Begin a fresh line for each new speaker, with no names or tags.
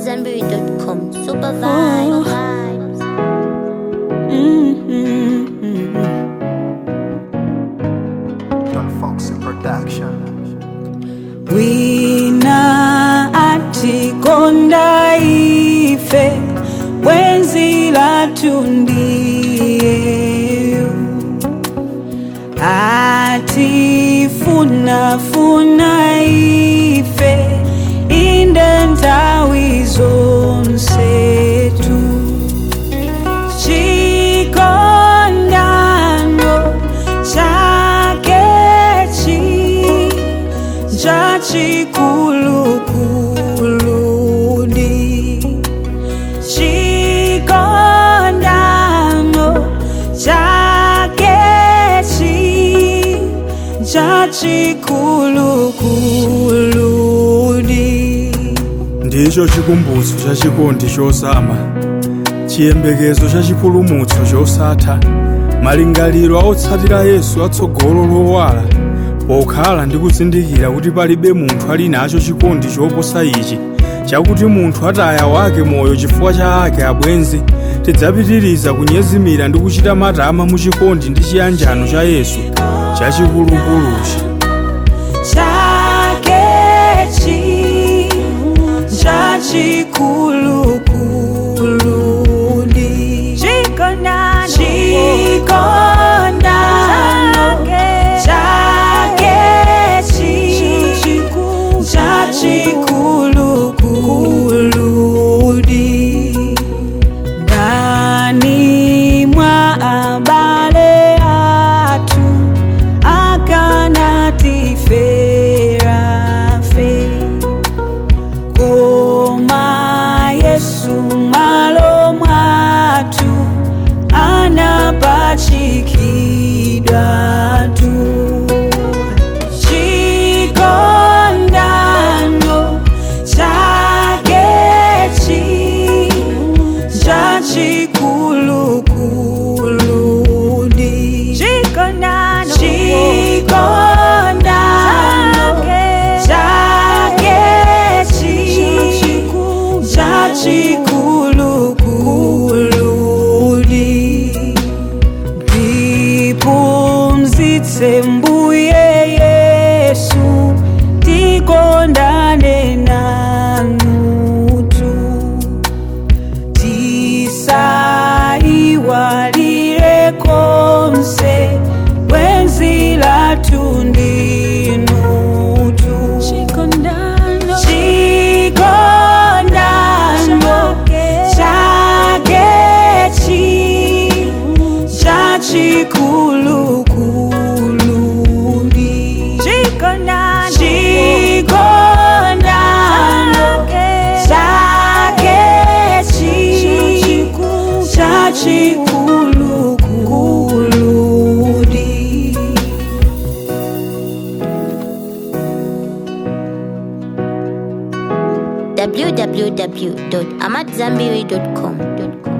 AmadZanbury.com. Super vibes.
Don Foxy Production.
wina atikonda ife wenzi latundiyeyo atifunafuna ife inde ntawi zonsetu chikondano chakechi chachikulukuludi chikondano chakechi chachikulukuludi
ndicho chikumbutso cha chikondi chozama chiyembekezo cha chipulumutso chosatha malingaliro otsatira yesu atsogolo lowala pokhala ndi kuzindikira kuti palibe munthu ali nacho chikondi choposa ichi chakuti munthu ataya wake moyo chifukwa cha ake abwenzi tidzapitiriza kunyezimira ndi kuchita matama mu chikondi ndi chiyanjano cha yesu chachikulukuluchi
chakechi chachikulukuludi chikondano chakechi chachikulukuludi ndani mwa abale atu akanatiferafe koma yesu malo mwatu anapachikidwatu chikondano chakechi chachikulukuludi chikondano chakechi chachikulukuludi ndipumzitse mbuye yesu tikondane nanutu tisaiwalire konse wenzi latundinutu chikondano chakechi chachikulukuludi chikondano chakechi chachikulukuludi
www.amadzanbury.com.